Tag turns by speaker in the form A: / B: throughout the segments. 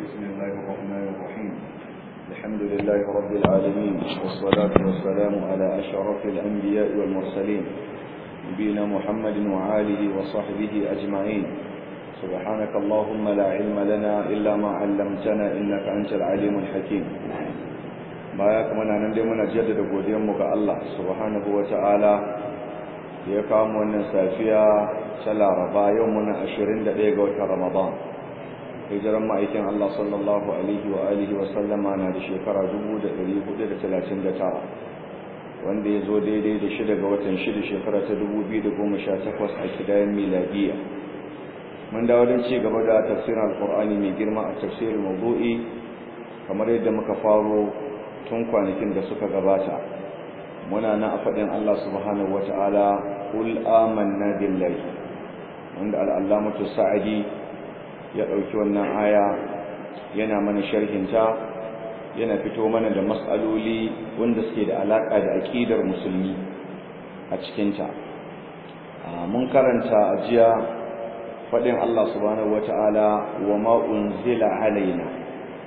A: بسم الله الرحمن الرحيم الحمد لله رب العالمين والصلاة والسلام على أشرف الأنبياء والمرسلين نبينا محمد وعاله وصحبه أجمعين سبحانك اللهم لا علم لنا إلا ما علمتنا إنك أنت العليم الحكيم baya kuma na nan dai muna jaddada godiyanmu ga Allah subhanahu ta'ala ya kawo wannan safiya ta Laraba yau muna 21 ga watan Ramadan hijiran ma'aikin Allah sallallahu alaihi wa alihi wa sallama na da shekara 1439 wanda ya zo daidai da shida ga watan shida shekara ta 2018 a kidayen miladiya mun dawo don ci gaba da tafsirin alkur'ani mai girma a tafsirin mawdu'i kamar yadda muka faro tun kwanakin da suka gabata muna na a faɗin Allah subhanahu wata'ala kul amanna billahi wanda al'allamatu sa'adi ya ɗauki wannan aya yana mana sharhinta yana fito mana da matsaloli wanda suke da alaƙa da aƙidar musulmi a cikinta mun karanta a jiya faɗin Allah subhanahu wata'ala wa ma unzila alaina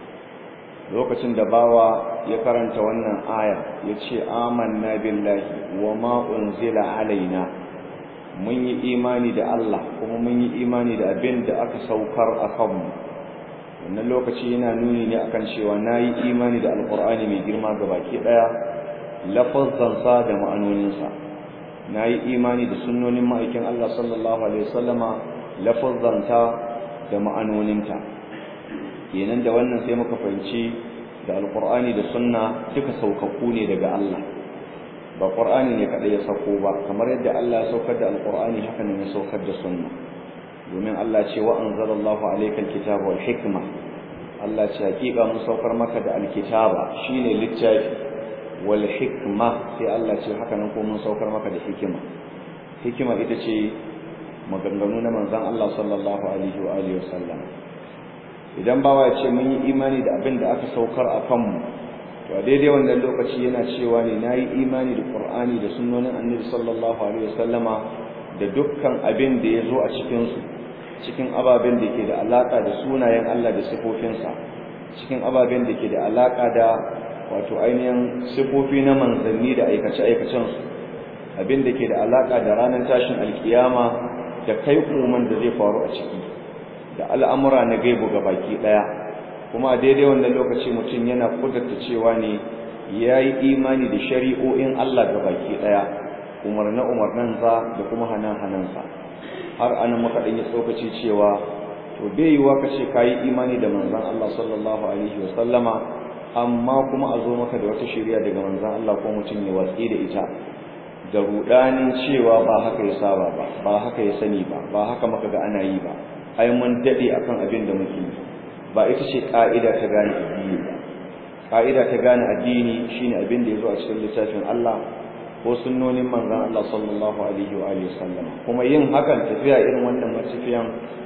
A: lokacin da bawa ya karanta wannan aya ya ce amanna billahi wa ma unzila alaina mun yi imani da Allah kuma mun yi imani da abin da aka saukar a kanmu wannan lokaci yana nuni ne akan cewa na yi imani da alkur'ani mai girma ga baki ɗaya lafazzansa da ma'anoninsa na yi imani da sunnonin ma'aikin Allah sallallahu alaihi wasallama lafazzanta da ma'anoninta kenan da wannan sai muka fahimci da alkur'ani da sunna duka saukakku ne daga Allah ba qur'ani ne kadai ya sauko ba kamar yadda Allah ya saukar da alkur'ani haka ne ya saukar da sunna domin Allah ce wa anzalallahu alayka alkitaba wal hikma Allah ce hakika mun saukar maka da alkitaba shine littafi wal hikma sai Allah ce haka nan ko mun saukar maka da hikima hikima ita ce maganganu na manzon Allah sallallahu alaihi wa alihi wasallam idan bawa ya ce mun yi imani da abin da aka saukar a kanmu to a daidai wannan lokaci yana cewa ne na yi imani da ƙur'ani da sunnonin annabi sallallahu alaihi wasallama da dukkan abin da ya zo a cikinsu cikin ababen da ke da alaƙa da sunayen Allah da sifofinsa cikin ababen da ke da alaƙa da wato ainihin sifofi na manzanni da aikace-aikacensu abin da ke da alaƙa da ranar tashin alkiyama da kai koman da zai faru a ciki da al'amura na gaibu ga baki ɗaya kuma a daidai wannan lokaci mutum yana kudurta cewa ne ya yi imani da shari'o'in Allah ga baki ɗaya umarna umarnansa da kuma hanan-hanansa har ana maka ɗanyi tsokaci cewa to bai yiwuwa ka ce ka yi imani da manzan Allah sallallahu alaihi wasallama amma kuma a zo maka da wata shari'a daga manzan Allah ko mutum ya watsi da ita da rudanin cewa ba haka ya saba ba ba haka ya sani ba ba haka maka ga ana yi ba ai mun dade akan abin da muke ba ita ce ka'ida ta gane addini ba ka'ida ta gane addini shine abin da yazo a cikin littafin Allah ko sunnonin manzon Allah sallallahu alaihi wa alihi wasallam kuma yin hakan tafiya irin wannan matafiyan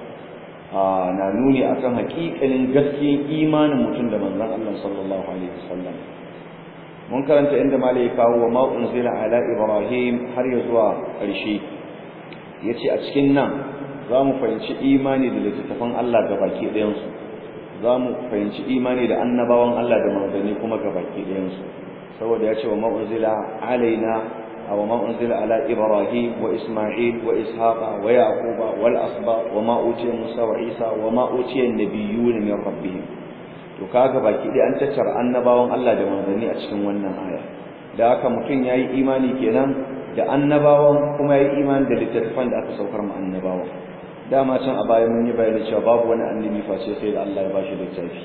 A: na nuni akan hakikalin gaskiyar imanin mutum da manzon Allah sallallahu alaihi wasallam mun karanta inda malai kawo wa ma unzila ala ibrahim har ya zuwa ƙarshe yace a cikin nan za mu fahimci imani da littattafan Allah ga baki ɗayansu za mu fahimci imani da annabawan Allah da manzanni kuma ga baki ɗayansu saboda ya ce wa ma'unzila alaina a wa ma'unzila ala ibrahim wa isma'il wa ishaqa wa yaquba wal asba wa ma utiya musa wa isa wa ma utiya nabiyyun min rabbihim to kaga baki ɗaya an tattara annabawan Allah da manzanni a cikin wannan aya da haka mutum yayi imani kenan da annabawan kuma yayi imani da littattafan da aka saukar mu annabawan dama can a baya mun yi bayani cewa babu wani annabi face sai da Allah ya bashi littafi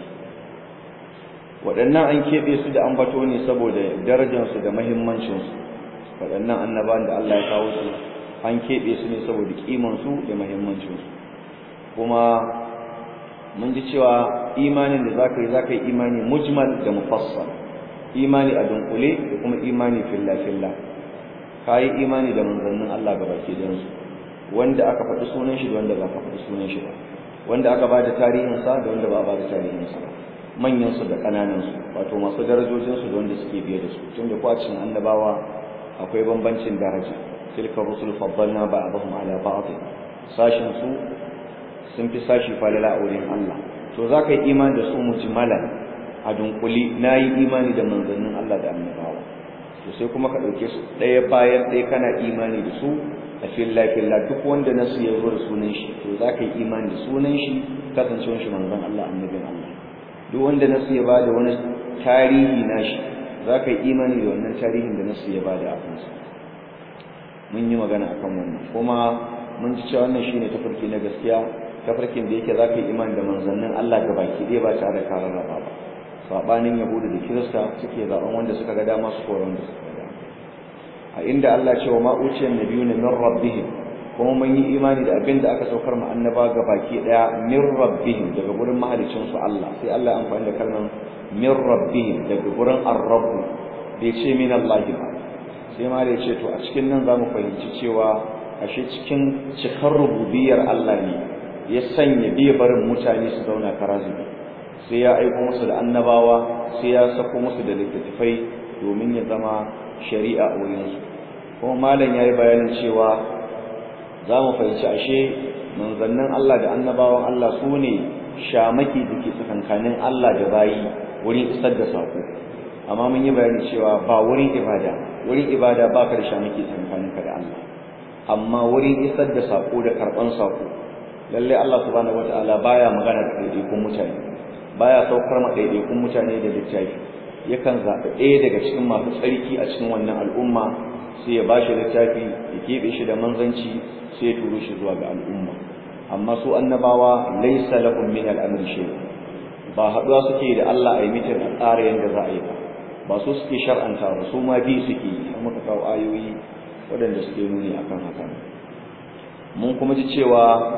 A: waɗannan an keɓe su da ambato ne saboda darajarsu da mahimmancinsu waɗannan annabawan da Allah ya kawo su an keɓe su ne saboda ƙimansu da mahimmancinsu kuma mun ji cewa imanin da zaka yi zaka yi imani mujmal da mufassal imani a dunkule da kuma imani filla filla ka yi imani da manzannin Allah gabaki ɗayansu wanda aka faɗi sunan shi da wanda ba ka faɗi sunan shi ba wanda aka ba da tarihinsa da wanda ba ba da tarihinsa ba manyansu da ƙananansu wato masu darajojinsu da wanda suke biye da su tun da kwacin annabawa akwai bambancin daraja tilka rusul faddalna ba'dahum ala ba'd sashin su sun fi sashi falala a wurin Allah to za ka yi imani da su mujmalan a dunkuli na yi imani da manzannin Allah da annabawa to sai kuma ka ɗauke su ɗaya bayan ɗaya kana imani da su a filla filla duk wanda nasu ya zo da sunan shi to za ka yi imani da sunan shi kasancewar shi manzon Allah annabin Allah duk wanda nasu ya bada wani tarihi nashi za ka yi imani da wannan tarihin da nasu ya bada a kansa mun yi magana akan wannan kuma mun ji cewa wannan shine tafarki na gaskiya tafarkin da yake za ka yi imani da manzannin Allah ga baki ɗaya ba tare da karar raba ba sabanin yahudu da kirista suke zaben wanda suka ga dama su kora wanda suka ga dama a inda Allah ce wa ma'uciyar nabiyuna min rabbihim kuma mun yi imani da abin da aka saukar mu annaba ga baki daya min rabbihim daga gurin mahalicin su Allah sai Allah ya amfani da kalmar min rabbihim daga gurin ar-rabb bai ce min Allah ba sai ma da ce to a cikin nan zamu fahimci cewa ashe cikin cikar rububiyar Allah ne ya sanya bai barin mutane su zauna karazubi sai ya aiko musu da annabawa sai ya sako musu da littattafai domin ya zama shari'a a wurinsu kuma malam ya yi bayanin cewa za mu fahimci ashe manzannin Allah da annabawan Allah su ne shamaki da ke tsakankanin Allah da bayi wurin isar da saƙo amma mun yi bayani cewa ba wurin ibada wurin ibada ba ka da shamaki tsakankaninka da Allah amma wurin isar da saƙo da karɓan saƙo lalle Allah subhanahu wataala baya magana da ɗaiɗaikun mutane baya saukar ma ɗaiɗaikun mutane da littafi yakan zaɓi ɗaya daga cikin masu tsarki a cikin wannan al'umma sai ya bashi littafi ya keɓe shi da manzanci sai ya turo shi zuwa ga al'umma amma su annabawa laysa lahum min al-amri shay ba haɗuwa suke da Allah a yi mitin a tsara yadda za a yi ba ba su suke shar'anta ba su ma bi suke yi an muka kawo ayoyi waɗanda suke nuni akan haka mun kuma ji cewa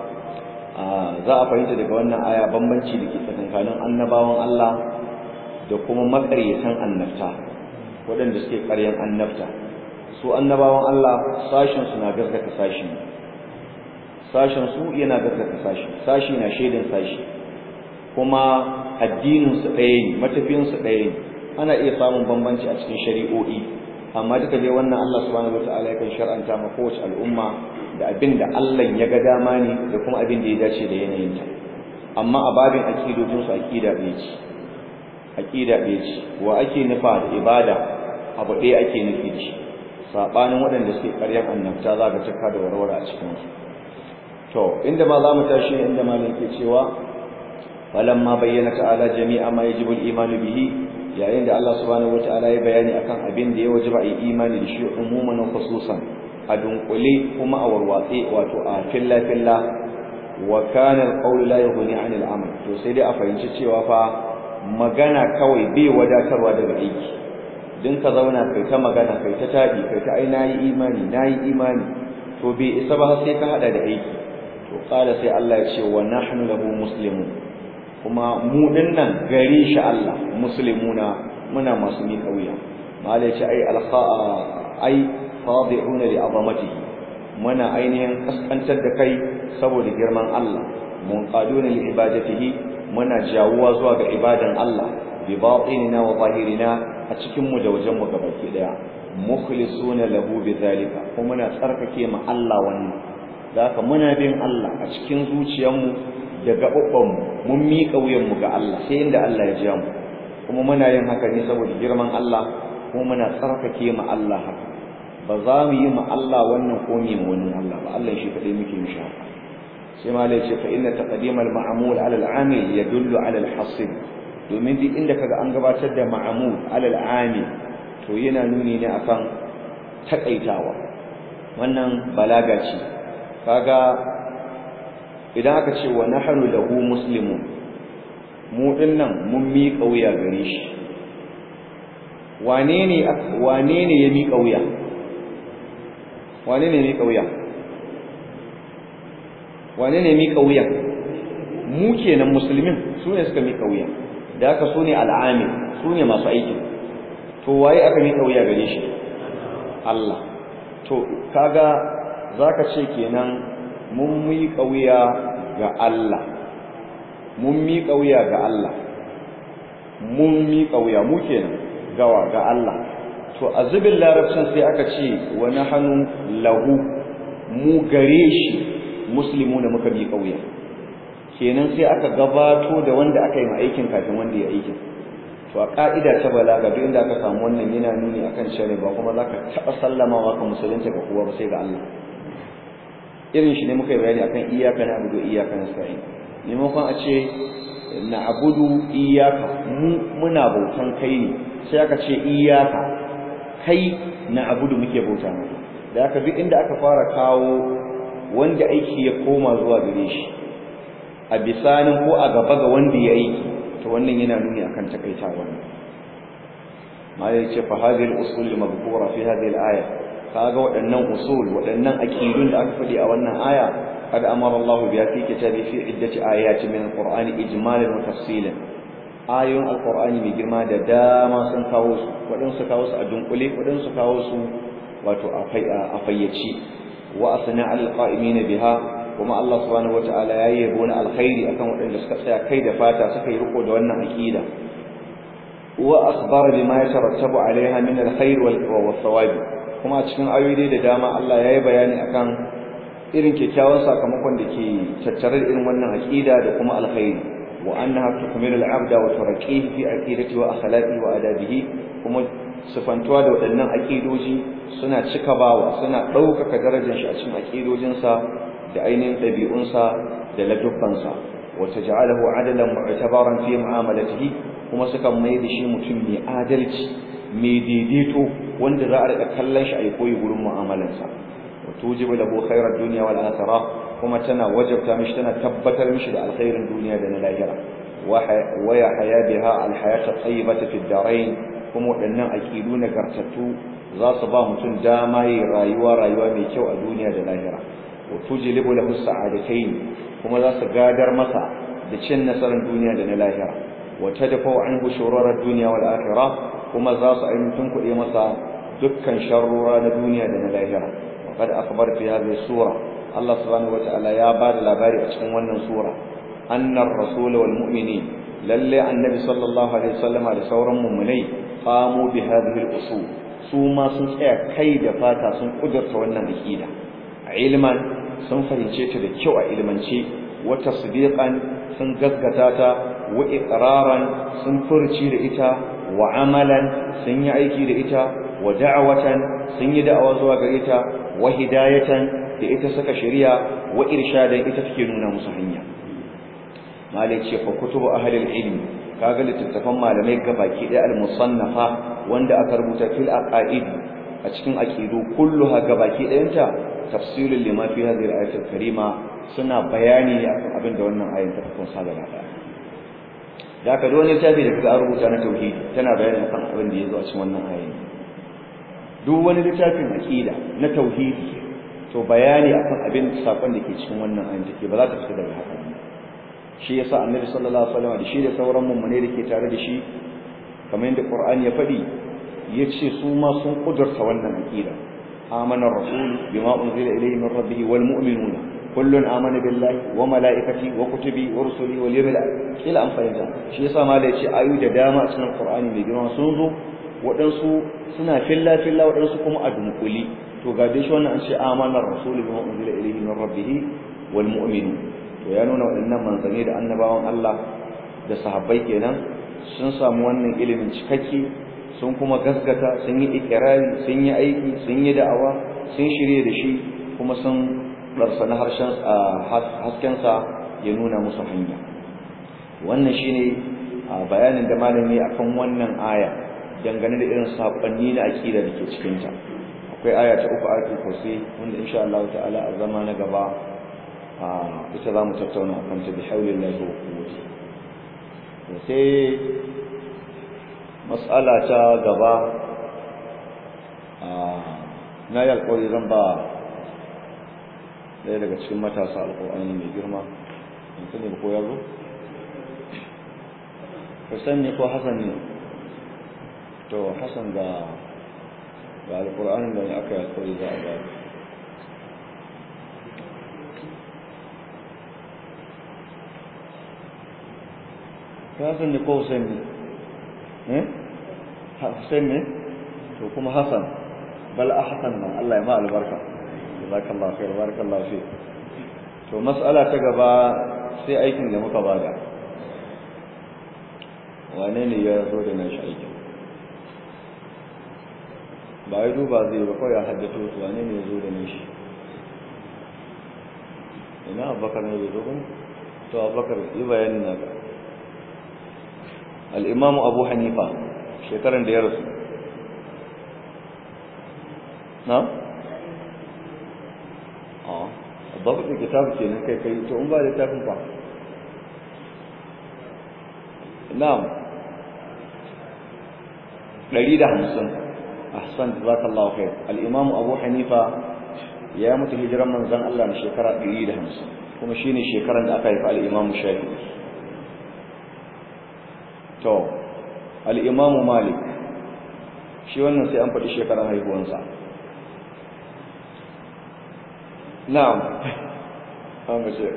A: za a fahimta daga wannan aya bambanci da ke tsakankanin annabawan Allah da kuma makaryatan annabta waɗanda suke ƙaryan annabta su annabawan Allah sashen su na gaskata sashi sashen su yana gaskata sashi sashi na shaidan sashi kuma addinin su ɗaya ne matafiyan su ɗaya ne ana iya samun bambanci a cikin shari'o'i amma duka dai wannan Allah subhanahu wataala yakan shar'anta ma kowace al'umma da abin da Allah ya ga dama ne da kuma abin da ya dace da yanayinta amma a babin aqidojin su aqida ɗaya ce aqida ɗaya ce wa ake nufa da ibada abu ɗaya ake nufi da shi sabanin waɗanda suke ƙaryar annabta za ka cika da warware a cikin su to inda ma za mu tashi inda malam ke cewa falamma bayyana ta'ala jami'a ma yajibu al-iman bihi yayin da Allah subhanahu wata'ala ya bayani akan abin da ya wajaba a imani da shi umuman wa khususan a dunkule kuma a warwatse wato a filla filla wa kana al-qawl la yughni 'an al-amal to sai dai a fahimci cewa fa magana kawai bai wadatarwa daga aiki din ka zauna kai ta magana kai ta tabi kai ta ai nayi imani nayi imani to bai isa ba sai ka hada da aiki to qala sai Allah ya ce wa nahnu lahu muslimun kuma mu dinnan gare shi Allah muslimuna muna masu mi kauya malai ce ai alkha'a ai khadi'una li azamatihi muna ainihin kaskantar da kai saboda girman Allah mun qaduna li ibadatihi muna jawuwa zuwa ga ibadan Allah bi batinina wa zahirina a cikin mu da wajen mu gabaki daya mukhlisuna lahu bi zalika kuma muna tsarkake mu Allah wannan zaka muna bin Allah a cikin zuciyarmu da gaɓaɓɓanmu mun miƙa wuyanmu ga Allah sai inda Allah ya ja mu kuma muna yin haka ne saboda girman Allah kuma muna tsarkake mu Allah haka ba za mu yi mu Allah wannan ko mu wani Allah ba Allah shi kadai muke mishi haka sai ma lai ce fa inna taqdim al ma'mul ala al amil yadullu ala al hasib domin duk inda kaga an gabatar da ma'mul ala al amil to yana nuni ne akan takaitawa wannan balaga ce kaga idan aka ce wa nahnu lahu muslimun mu dinnan mun miƙa wuya gare shi wane ne wane ne ya miƙa wuya wane ne miƙa wuya wane ne miƙa wuya mu kenan musulmin su ne suka miƙa wuya da haka su ne al'amil su ne masu aiki to waye aka miƙa wuya gare shi Allah to kaga zaka ce kenan mun miƙa wuya ga Allah mun miƙa wuya ga Allah mun miƙa wuya mu kenan gawa ga Allah to a zubin larabcin sai aka ce wa nahnu lahu mu gare shi muslimu da muka miƙa wuya kenan sai aka gabato da wanda aka yi ma aikin kafin wanda ya aikin to a ka'ida ta balaga duk inda aka samu wannan yana nuni akan cewa ba kuma zaka taba sallamawa ka musulunta ga kowa ba sai ga Allah irin shi ne muka yi bayani akan iyyaka na'budu iyyaka nasta'in maimakon a ce na'budu iyyaka mu muna bautan kai ne sai aka ce iyyaka kai na'budu muke bauta maka da aka duk inda aka fara kawo wanda aiki ya koma zuwa gare shi a bisanin ko a gaba ga wanda ya aiki to wannan yana nuni akan takaita wannan ma ya ce fa hadhihi al-usul al-madhkura fi hadhihi al-aya kaga waɗannan usul waɗannan aqidun da aka faɗi a wannan aya قد أمر الله بها في كتابه في عدة آيات من القرآن إجمالا وتفصيلا آيون القرآن من جرما داما سنكاوس ودن سكاوس أدنقلي ودن سكاوس واتو أفيتشي وأثنى على القائمين بها وما الله سبحانه وتعالى يبون الخير أكم ودن سكسيا كيد فاتا سكي رقو دوانا أكيدا وأخبر بما يترتب عليها من الخير والثواب kuma a cikin ayoyi da dama Allah ya yi bayani akan irin kyakkyawan sakamakon da ke tattare da irin wannan aqida da kuma alkhairi wa annaha tukmilu al-abda wa turqihi fi aqidati wa akhlaqi wa adabihi kuma sifantuwa da waɗannan aqidoji suna cika bawa suna ɗaukaka darajar shi a cikin aqidojinsa da ainihin ɗabi'unsa da ladubbansa wa taj'aluhu adalan mu'tabaran fi mu'amalatihi kuma suka mai da shi mutum mai adalci mai daidaito wanda za a riƙa kallon shi a yi koyi gurin mu'amalansa وتوجب له خير الدنيا والآخرة كما تنا وجبت مش تنا تبتر مش الخير الدنيا دون الآخرة ويحيا بها الحياة الطيبة في الدارين كما أن أكيدون كرتتو ذا صبا متن دامي رايوا رايوا ميكو الدنيا دون الآخرة وتجلب له السعادتين كما ذا سقادر مسا دشن نصر الدنيا دون الآخرة وتدفع عنه شرور الدنيا والآخرة كما ذا سعيمتن كل مسا دكان شرور الدنيا دون الآخرة قد أخبر في هذه السورة الله سبحانه وتعالى يا بار لاباري أشكن ونن سورة أن الرسول والمؤمنين للي النبي صلى الله عليه وسلم على سورة مؤمني قاموا بهذه الأصول سوما سنسأ كيد فاتا سن قدرت ونن أكيدا علما سن فهمشيت لكيو علما شيء وتصديقا سن قذقتاتا وإقرارا سن فرشي لإتا وعملا سن يعيكي لإتا ودعوة سن يدعوة زواغريتا wa hidayatan da ita saka shari'a wa irshadan ita take nuna musu hanya malai ce fa kutubu ahlil ilmi kaga littattafan malamai gabaki da al-musannafa wanda aka rubuta fil aqaid a cikin aqidu kulluha gabaki dayanta tafsilul lima fi hadhihi al-ayat al-karima suna bayani ne akan abin da wannan ayin ta kunsa gaba daya da aka da wani littafi da kaga rubuta na tauhidi tana bayani akan abin da yazo a cikin wannan ayin duk wani littafin aqida na tauhidi to bayani akan abin sakon da ke cikin wannan ayin take ba za ta fita daga haka shi yasa annabi sallallahu alaihi wasallam da shi da sauran mummune da ke tare da shi kamar yadda qur'ani ya faɗi yace su ma sun kudurta wannan aqida amana ar-rasul bima unzila ilayhi min rabbih wal mu'minuna kullun amana billahi wa malaikati wa kutubi wa rusuli wal yawmil akhir ila an fahimta shi yasa ma da yace ayu da dama a cikin qur'ani mai girma sun zo waɗansu suna filla filla waɗansu kuma a dunkuli to ga dai shi wannan an ce amana ar-rasul bima unzila ilayhi min rabbih wal mu'minun to ya nuna waɗannan manzanni da annabawan Allah da sahabbai kenan sun samu wannan ilimin cikakke sun kuma gaskata sun yi ikirari sun yi aiki sun yi da'awa sun shirye da shi kuma sun ɗarsa na harshen haskensa ya nuna musu hanya wannan shine bayanin da malami akan wannan aya dangane da irin saƙonni na aƙida da ke cikinta akwai aya ta uku ayatul kursi wanda insha Allah ta'ala a zama na gaba ita za mu tattauna a kanta bi haulin lahi wa kuwati sai matsala ta gaba na yi alkawari zan ba ɗaya daga cikin matasa alkawari mai girma yanzu ne ko yazo Hussein ne ko Hassan ne to Hassan ga ga alkur'anin da aka yi alkawari za a gaba Hassan ne ko Hussein ne? Eh? Hussein ne? To kuma Hassan. Bal Hassan nan Allah ya ma albarka. Jazakallahu khair, barakallahu fi. To mas'ala ta gaba sai aikin da muka bada wane ne ya zo da nashi aikin ba ya duba zai ba kawai ya haddato su wane ne ya zo da nashi ina abubakar ne bai zo ba to abubakar yi bayanin naka al'imamu abu hanifa shekaran da ya rasu na? a babu da kitabu ke nan kai kai to in ba littafin ba na'am ɗari da hamsin ahsan jazakallahu khair al-imamu abu hanifa ya mutu hijiran manzon Allah na shekara ɗari da hamsin kuma shine shekaran da aka haifa al-imamu shafi'i to al-imamu malik shi wannan sai an faɗi shekaran haihuwansa na'am an mace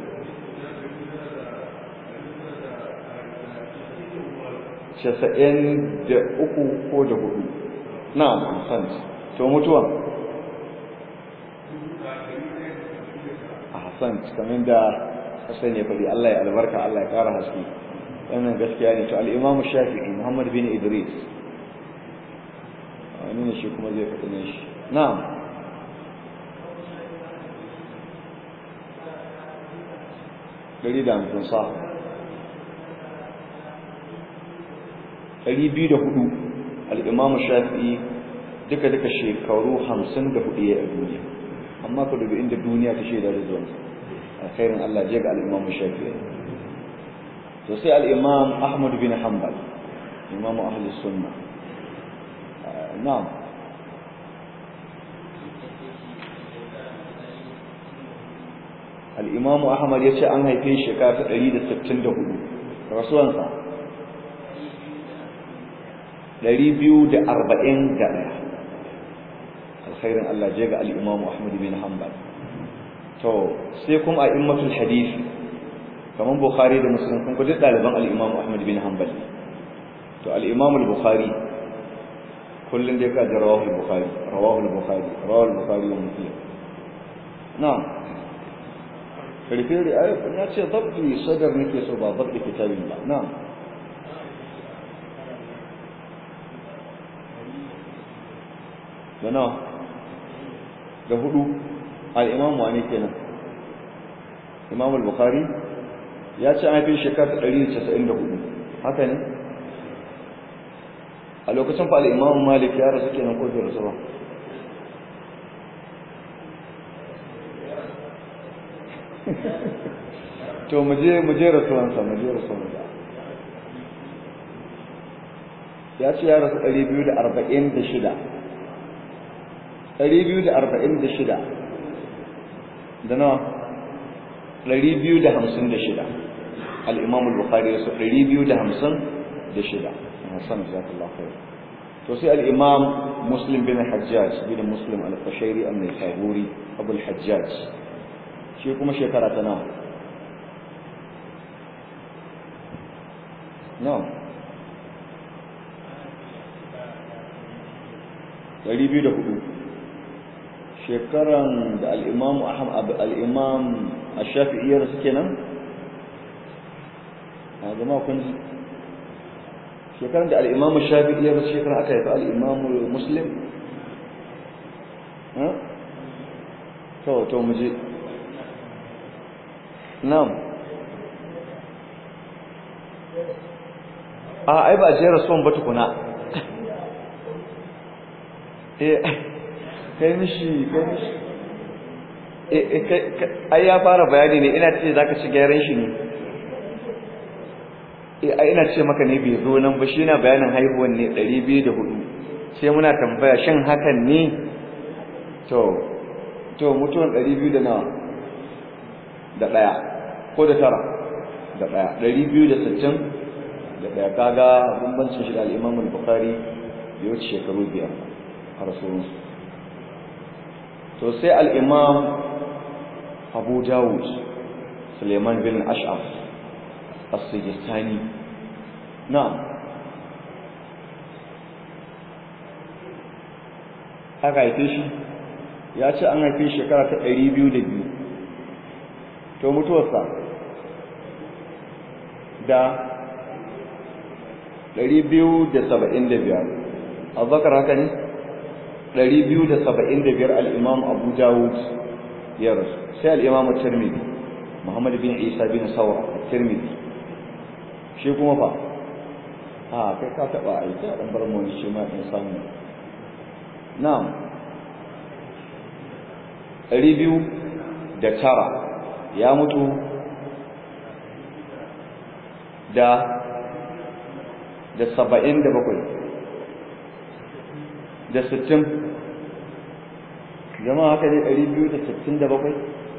A: casa'in da uku ko da hudu na'am ahsan to mutuwa ahsan kamar da sai ne fadi Allah ya albarka Allah ya kara haske wannan gaskiya ne to al-Imam Shafi'i Muhammad bin Idris wani ne shi kuma zai faɗi ne shi na'am dari da hamsin sa ɗari biyu da hudu al-Imam Shafi'i duka duka shekaru hamsin da hudu ya a duniya amma ka dubi inda duniya ta shaida da zuwansa alkhairin Allah je ga al-Imam Shafi'i to sai al-Imam Ahmad bin Hanbal Imam ahli sunna na'am al-Imam Ahmad yace an haife shi shekara ta 164 rasuwansa 241 alkhairin Allah je ga al-Imam Ahmad bin Hanbal to sai kuma a'immatul hadisi kaman Bukhari da Muslim kun duk daliban al-Imam Ahmad bin Hanbal to al-Imam al-Bukhari kullun da ka rawahu al-Bukhari rawahu al-Bukhari rawahu al-Bukhari wa Muslim na'am karfe da ayat na ce dabbi sadar nake so ba dabbi kitabin ba na'am da nawa da hudu al-imam wani kenan imam al-bukhari ya ce an fi shekara 194 haka ne a lokacin fa al-imam malik ya rasu kenan ko bai rasu ba to mu je mu je rasuwansa mu je rasuwansa ya ce ya rasu 246 246 da nawa 256 al-imam al-bukhari yaso 256 hasan jazakallahu khair to sai al-imam muslim bin hajjaj bin muslim al-qashairi an-nisaburi abu al-hajjaj shi kuma shekara ta nawa nawa 204 shekaran da al'imam al'imam a shafi'iyar suke nan a zama kun ji shekaran da al'imam shafi'iyar shekaran aka haifi al'imam muslim to to muje nam a ai ba jera son ba tukuna kai mishi kai mishi ai ya fara bayani ne ina ce zaka ci gyaran shi ne eh ai ina ce maka ne bai zo nan ba shi na bayanin haihuwan ne 204 sai muna tambaya shin hakan ne to to mutuwan 200 da nawa da daya ko da tara da daya 260 da daya kaga bambancin shi da al-Imam al-Bukhari ya wuce shekaru biyar a rasulunsu to sai al'imam abu dawud suleiman bin ash'af as-sijistani na aka haife shi ya ce an haife shekara ta 202 to mutuwarsa da ɗari biyu da saba'in da biyar abubakar haka ne ɗari biyu da saba'in da biyar al'imam abu dawud ya rasu sai al'imam tirmidhi muhammad bin isa bin saura tirmidhi shi kuma fa a kai ka taɓa aiki a ɗan bar mu shi ma in samu na'am ɗari biyu da tara ya mutu da da saba'in da bakwai da sittin jama'a haka ne ɗari biyu da sittin da bakwai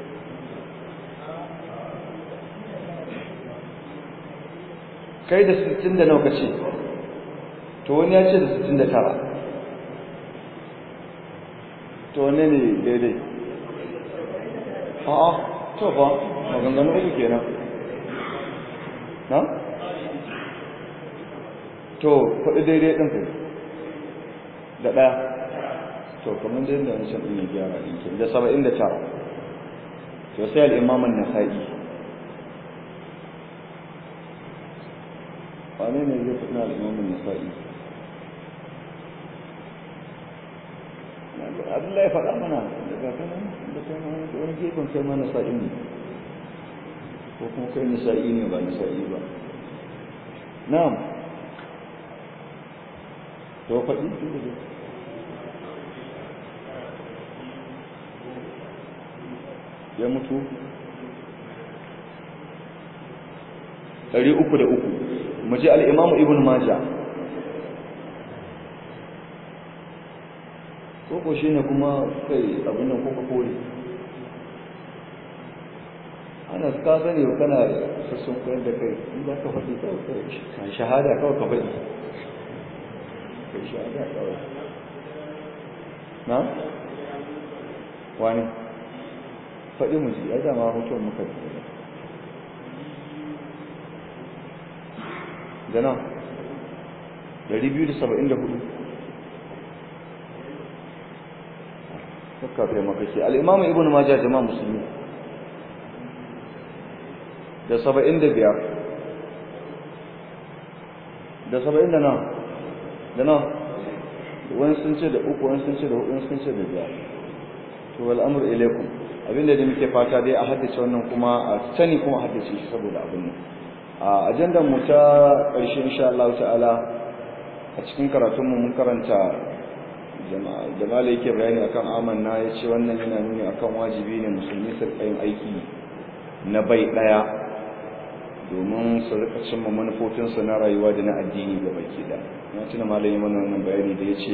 A: kai da sittin da nauka ce to wani ya ce da sittin da tara to wane ne daidai a'a to fa maganganu uku kenan na to faɗi daidai ɗin kai da ɗaya to kamar da yadda wancan ɗin ya gyara ɗin ke da saba'in da tara to sai al'imaman na sa'i wane ne zai faɗi al'imaman na sa'i abdullahi faɗa mana daga kanan da kai wani gefen kai ma nasa'i ne ko kuma kai nasa'i ne ba nasa'i ba na'am to faɗi ya mutu ɗari uku da uku mu ji al'imamu ibn maja koko shi ne kuma kai abin nan kuka kore ana ka sani kana sassun koyar da kai in za ka faɗi kawai shahada kawai ka faɗi kai shahada kawai na? wani faɗi mu ji ya dama mutuwan muka da nan 274 kakka kai makake al'imamu ibn majah jama'a musulmi da saba'in da biyar da saba'in da nan da nan wani sun ce da uku wani sun ce da hudu sun ce da biyar to al'amur ilaikum abinda da muke fata dai a haddace wannan kuma a sani kuma a haddace shi saboda abin nan a ajandar mu ta ƙarshe insha Allah ta'ala a cikin karatunmu mun karanta jama'a yake bayani akan amanna ya ce wannan yana nuni akan wajibi ne musulmi su yin aiki na bai ɗaya domin su rika cimma manufofinsu na rayuwa da na addini ga baki da na tuna malami mana wannan bayani da ya ce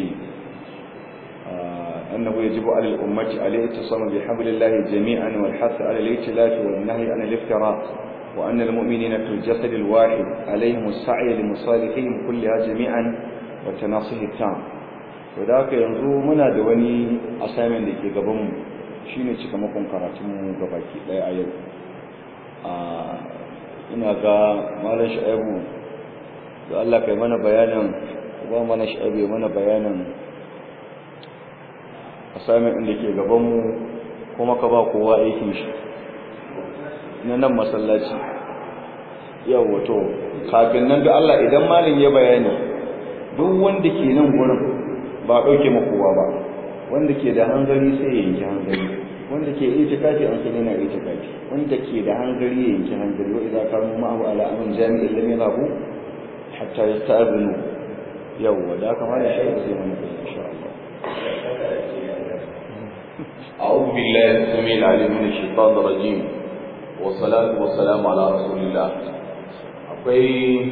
A: annahu yajibu ala al-ummati alayhi tasama bi hablillahi jami'an wal hath ala al-ihtilaf wal nahy an al-iftirat wa anna al-mu'minina fil jasad al-wahid alayhim as-sa'y li masalihihim kullaha jami'an wa tanasih at-tam to da haka yanzu muna da wani assignment da ke gaban mu shine cikamakon karatun mu gabaki daya a yau ina ga malam sha'ibu da Allah kai mana bayanin ba mana sha'ibu mana bayanin assignment din da ke gaban mu kuma ka ba kowa aikin shi na nan masallaci yau wato kafin nan da Allah idan malam ya bayani duk wanda ke nan gurin ba dauke ma kowa ba wanda ke da hanzari sai ya yanki hanzari wanda ke itikafi an sani na itikafi wanda ke da hangari ya yanki hangari wa idza kanu ma'ahu ala amrin jami'in lam yadhabu hatta yasta'dhinu yawwa da kamar da shi sai mun insha Allah
B: أعوذ بالله السميع العليم من الشيطان الرجيم والصلاة والسلام على رسول الله akwai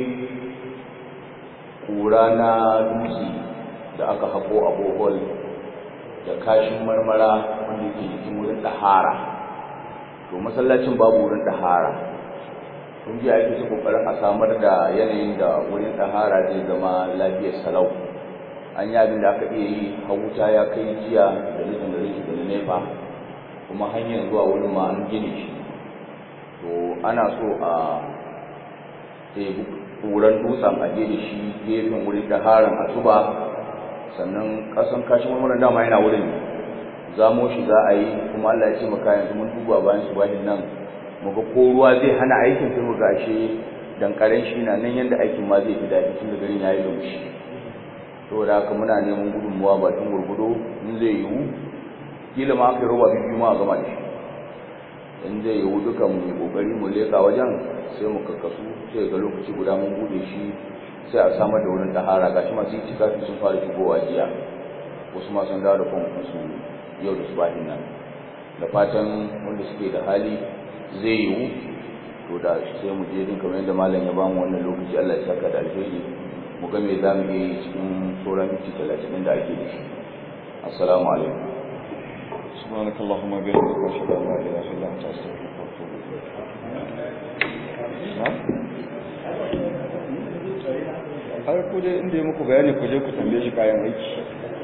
B: ƙura na dutse da aka haƙo a bohol da kashin marmara wanda ke jikin wurin ɗahara to masallacin babu wurin ɗahara kun ji ake su kokarin a samar da yanayin da wurin ɗahara zai zama lafiyar salau an yi abin da aka iya yi hawuta ya kai jiya da nufin da zai da nefa kuma hanyar zuwa wurin ma an gine shi to ana so a ɗebi ƙuran dutsen a je da shi gefen wurin ɗaharan a zuba sannan kasan kashin marmarin dama yana wurin zamo shi za a yi kuma Allah ya ce maka yanzu mun duba bayan su bahin nan muga ko ruwa zai hana aikin sai muga shi dan karen shi na nan yanda aikin ma zai fi daɗi tun da garin yayi laushi to da haka muna neman gudunmuwa bakin gurgudo in zai yiwu kila ma aka roba biyu ma a gama da shi in zai yiwu duka mu yi kokari mu leka wajen sai mu kakkasu sai ga lokaci guda mun bude shi sai a samar da wurin tahara gashi masu yi cikafi sun fara shigowa jiya wasu ma sun dawo da kwamfusu yau da su bahin nan da fatan wanda suke da hali zai yiwu to da sai mu je din kamar yadda malam ya bamu wannan lokaci Allah ya saka da alheri mu ga me za mu yi cikin sauran minti talatin da ake da shi assalamu alaikum
A: سبحانك اللهم وبحمدك اشهد ان لا اله الا انت استغفرك واتوب اليك نعم har ku dai inda ya muku bayani ku je ku tambaye shi kayan aiki